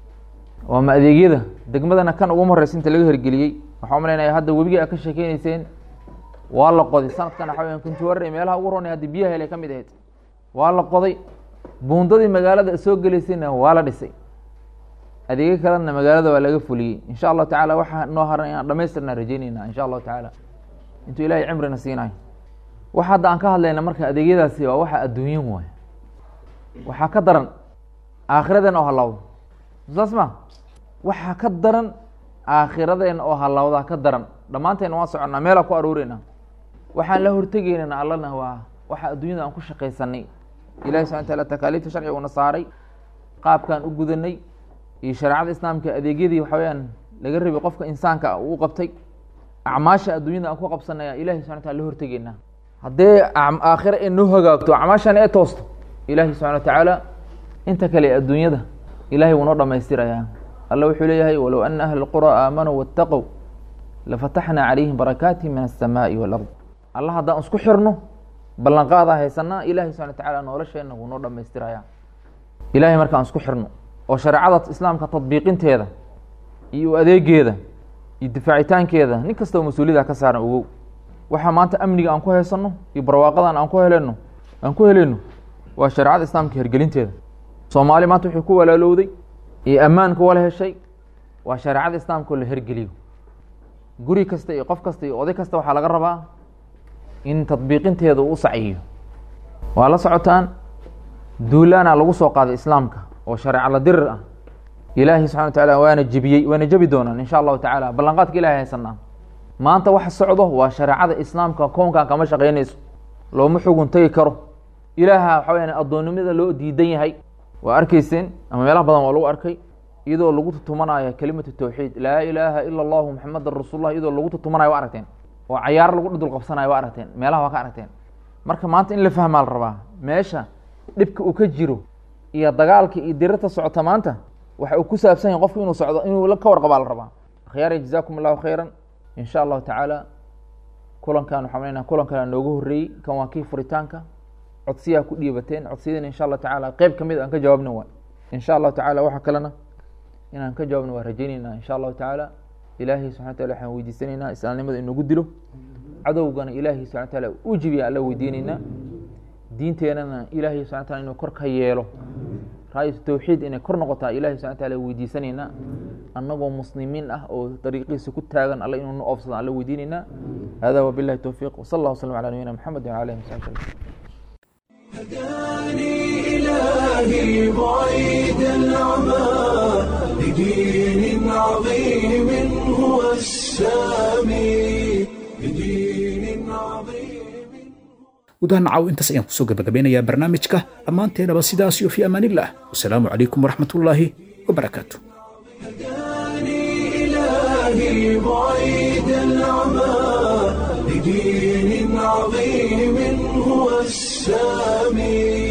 waa ma adeegyada degmadana kan uguma horeysa inta laga hirgeliyey waxaa umalaynaya hadda webigii a ka sheekeyneyseen waa la qoday sanadkan waxa weya kuntuware meelaha ugu ronay haddii biyaha helay ka mid ahayd waa la qoday buundadii magaalada soo gelaysayna waa la dhisay adeegyo kalena magaalada waa laga fuliyey insha allahu tacala waxaa noo haran inaan dhamaystirnaa rajeyneyna insha allahu tacaala intuu ilahay cimrina siinayo wax hadda aan ka hadlayna marka adeegyadaasi waa waxa adduunyan waay waxaa ka daran aakhiradeena oo halawda saas ma waxaa ka daran aakhiradeena oo halawdaa ka daran dhammaanteena waan soconnaa meelaa ku aruureyna waxaan la hortegeynana allana waa waxa adduunyada aan ku shaqaysanay ilahi subxana wataala takaaliifta sharciga una saaray qaabkaan u gudanay iyo shareecada islaamka adeegyadii waxa weyaan laga rabay qofka insaanka uu qabtay acmaasha adduunyada aan ku qabsanaya ilahi subxana wataala la hortegeynaa haddee aakhira ay noo hagaagto acmaashana ee toosto ilahi subxana wa tacaala inta kale adduunyada ilahay wuu noo dhamaystirayaa alla wuxuu leeyahay walow ana ahla اlqura aamanuu waاtaqow lafataxnaa calayhim barakaati min aلsamaaءi wاlard alla haddaan isku xirno ballanqaadaa haysanaa ilahi subxana wa tacala nolosheena wuu noo dhamaystirayaa ilahay markaan isku xirno oo shareecada islaamka tadbiiqinteeda iyo adeegeeda iyo difaacitaankeeda nin kastao mas-uuliyada ka saaran ogow waxaa maanta amniga aan ku haysanno iyo barwaaqadan aan ku heleno aan ku heleyno waa shareecada islaamka hergelinteeda soomaali maanta wuxuu ku walaalowday iyo ammaanka wala heshay waa shareecada islaamka oo la hergeliyo guri kasta iyo qof kasta iyo oday kasta waxaa laga rabaa in tadbiiqinteeda uu u saciyo waa la socotaan duulaana lagu soo qaaday islaamka oo shareeca la dirir ah ilaahi subxana wa tacaala waana jebiyey waana jebi doonaan insha allahu tacaala ballanqaadka ilahay haysanaa maanta waxa socdo waa shareecada islaamka koonkan kama shaqeynayso looma xugun tegi karo ilaaha waxa weyaan addoonnimada loo diidan yahay waa arkeyseen ama meelaha badan waa lagu arkay iyadoo lagu tutumanayo kelimatu tawxiid laa ilaaha ila allahu maxamadan rasuullah iyadoo lagu tutumanayo waa aragteen oo cayaaro lagu dhudul qabsanayo waa aragteen meelaha waa ka aragteen marka maanta in la fahmaa la rabaa meesha dhibka uu ka jiro iyo dagaalka iyo dirirta socota maanta waxa uu ku saabsan yahay qofku inuu socdo inuu ka warqabaa la rabaa akhyaari jazaakum allahu khayran in sha allahu tacaala kulankan waxaa maleyna kulankan nooga horreeyey kan waa kii furitaanka codsiyaa ku dhiibateen codsiyadina insha allahu tacaala qeyb ka mid aan ka jawaabna waay insha allahu tacala waxa kalena inaan ka jawaabna waa rajeyneynaa insha allahu tacaala ilaahay subxana wataala waxaan weydiisanaynaa islaamnimada inagu dilo cadowgana ilaahay subxana wataala u jibiya alla weydiineynaa diinteenana ilaahay subxana wataala inuu kor ka yeelo raayatu tawxiid inay kor noqotaa ilahi subxana wataala weydiisanaynaa annagoo muslimiin ah oo dariiqiisa ku taagan alle inuu na oofsado alle weydiinaynaa hada wabillahi towfiiq wasala allah wasalam ala nabiyina maxamed wala alihi wasaxbi إلهي بعيد العمى لدين عظيم هو السامي لدين عظيم gudaha nacaw intaas ayaan kusoo gabagabeynayaa barnaamijka dhammaanteenaba sidaas iyo fii amaanillah wasalaamu calaykum waraxmatullaahi wabarakaatu إلهي بعيد العمى لدين عظيم هو السامي